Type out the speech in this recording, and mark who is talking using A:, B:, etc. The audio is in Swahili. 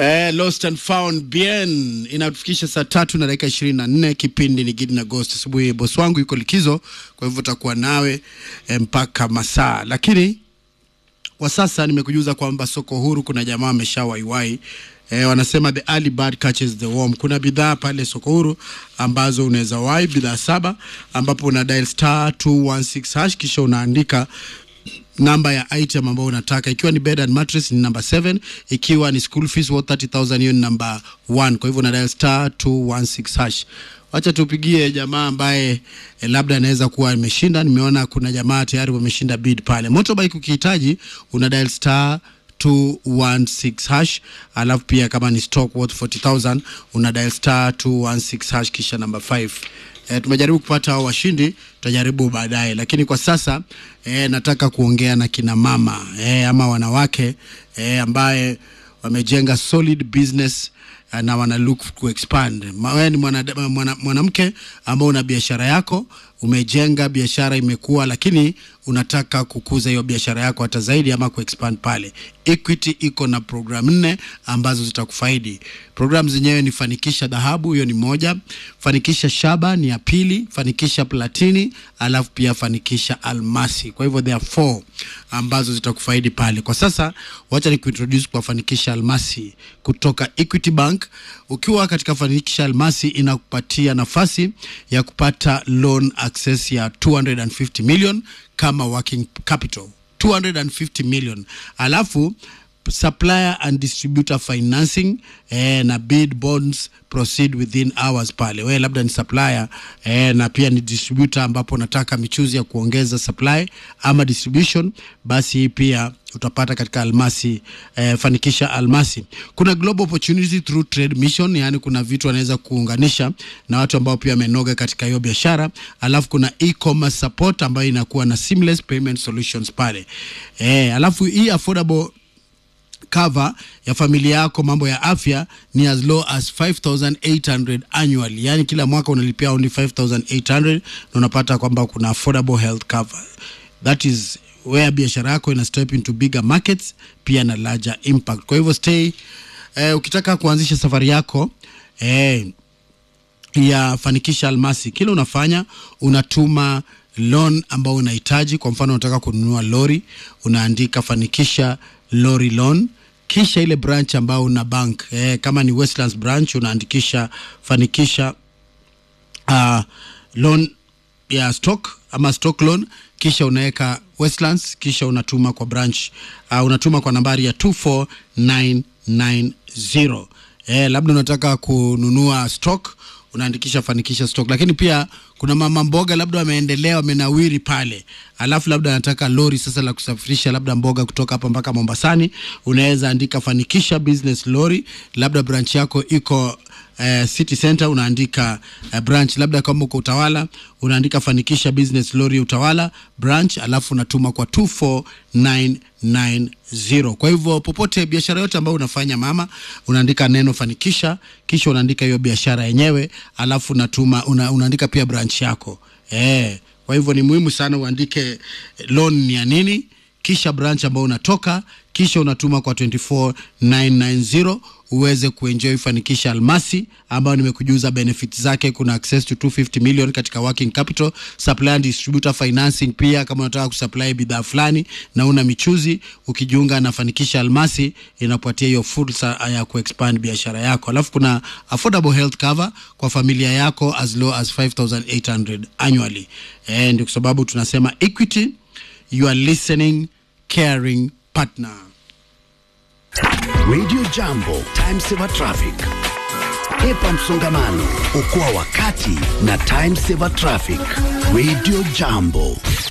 A: Eh, Lost and Found bien inatufikisha saa tatu na dakika ishirini na nne. Kipindi ni Gidi na Ghost asubuhi. Bosi wangu yuko likizo, kwa hivyo takuwa nawe eh, mpaka masaa, lakini kwa sasa nimekujuza kwamba soko huru kuna jamaa ameshawaiwai E, wanasema the early bird catches the worm. Kuna bidhaa pale soko huru ambazo unaweza wai bidhaa saba, ambapo una dial star 216 hash kisha unaandika namba ya item ambayo unataka. Ikiwa ni bed and mattress ni number 7, ikiwa ni school fees worth 30000 hiyo ni number 1. Kwa hivyo una dial star 216 hash. Wacha tupigie jamaa ambaye eh, labda anaweza kuwa ameshinda. Nimeona kuna jamaa tayari wameshinda bid pale. Motorbike ukihitaji una dial star 216 hash, alafu pia kama ni stock worth 40000 una dial star 216 hash kisha number 5. E, tumejaribu kupata hao washindi, tutajaribu baadaye, lakini kwa sasa e, nataka kuongea na kina mama e, ama wanawake e, ambaye wamejenga solid business eh, na wana look to expand. Ma- Wewe ni mwanamke mwana, mwanamke ambao una biashara yako, umejenga biashara imekuwa, lakini unataka kukuza hiyo biashara yako hata zaidi ama kuexpand pale. Equity iko na program nne ambazo zitakufaidi. Program zenyewe ni fanikisha dhahabu, hiyo ni moja, fanikisha shaba ni ya pili, fanikisha platini, alafu pia fanikisha almasi. Kwa hivyo there are four ambazo zitakufaidi pale. Kwa sasa wacha ni kuintroduce kwa fanikisha almasi kutoka Equity Bank. Ukiwa katika fanikisha almasi inakupatia nafasi ya kupata loan access ya 250 million kama working capital 250 million alafu supplier and distributor financing eh, na bid bonds proceed within hours pale wewe labda ni supplier eh, na pia ni distributor ambapo unataka michuzi ya kuongeza supply ama distribution basi hii pia utapata katika almasi eh, fanikisha almasi kuna global opportunity through trade mission yani kuna vitu wanaweza kuunganisha na watu ambao pia wamenoga katika hiyo biashara alafu kuna e-commerce support ambayo inakuwa na seamless payment solutions pale eh, alafu hii affordable cover ya familia yako mambo ya afya ni as low as 5800 annually yani kila mwaka unalipia only 5800 na unapata kwamba kuna affordable health cover that is where biashara yako ina step into bigger markets pia na larger impact kwa hivyo stay eh, ukitaka kuanzisha safari yako eh, ya fanikisha almasi kile unafanya unatuma loan ambao unahitaji kwa mfano unataka kununua lori unaandika fanikisha lori loan kisha ile branch ambao una bank eh, kama ni westlands branch unaandikisha fanikisha uh, loan ya stock ama stock loan kisha unaweka westlands kisha unatuma kwa branch uh, unatuma kwa nambari ya 24990 eh, labda unataka kununua stock unaandikisha fanikisha stock lakini pia kuna mama mboga labda wameendelea wamenawiri pale alafu labda anataka lori sasa la kusafirisha labda mboga kutoka hapa mpaka mombasani unaweza andika fanikisha business lori labda branch yako iko eh, city center unaandika eh, branch labda kama uko utawala unaandika fanikisha business lori utawala branch alafu unatuma kwa 24990 kwa hivyo popote biashara yote ambayo unafanya mama unaandika neno fanikisha kisha unaandika hiyo biashara yenyewe alafu unatuma una, unaandika pia branch yako eh, kwa hivyo ni muhimu sana uandike loan ni ya nini kisha branch ambao unatoka kisha unatuma kwa 24990 uweze kuenjoy fanikisha almasi ambayo nimekujuza benefit zake kuna access to 250 million katika working capital supply and distributor financing pia kama unataka kusupply bidhaa fulani na una michuzi ukijiunga na fanikisha almasi inapatia hiyo fursa ya kuexpand biashara yako alafu kuna affordable health cover kwa familia yako as low as 5800 annually eh, ndio kwa sababu tunasema equity you are listening caring partner
B: Radio Jambo, Time Saver Traffic. Epa msongamano, okoa wakati na Time Saver Traffic. Radio Jambo.